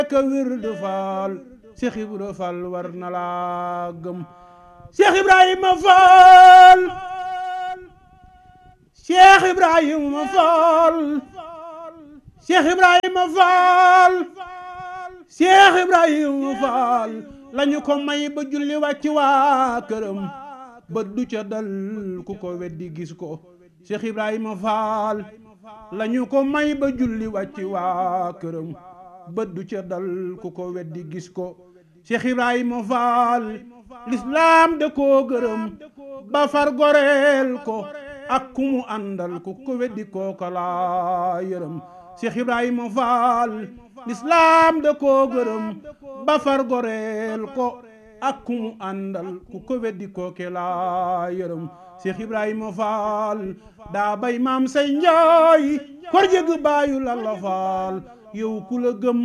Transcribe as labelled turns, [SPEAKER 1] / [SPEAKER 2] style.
[SPEAKER 1] ka wirdu faal Cheikh Ibra Fall war na laa gëm Cheikh Ibrahima Fall Cheikh Ibrahima Fall Cheikh Ibrahima Fall Cheikh Ibrahima Fall lañu ko may ba julli wàcc waa këram ba du ca dal ku ko weddi gis ko Cheikh Ibrahima Fall lañu ko may ba julli wàcc waa këram ba du ca dal ku ko weddi gis ko Cheikh Ibrahima Fall lislaam da koo gërëm ba far goreel ko ak ku mu àndal ku ko weddi kooka laa yërëm Cheikh Ibrahima Fall lislaam da koo gërëm ba far goreel ko ak ku mu àndal ku ko weddi kooke laa yërëm Cheikh Ibrahima Fall daa bay maam say njaay kor jëgg baayu lalla Fall yow ku la gëm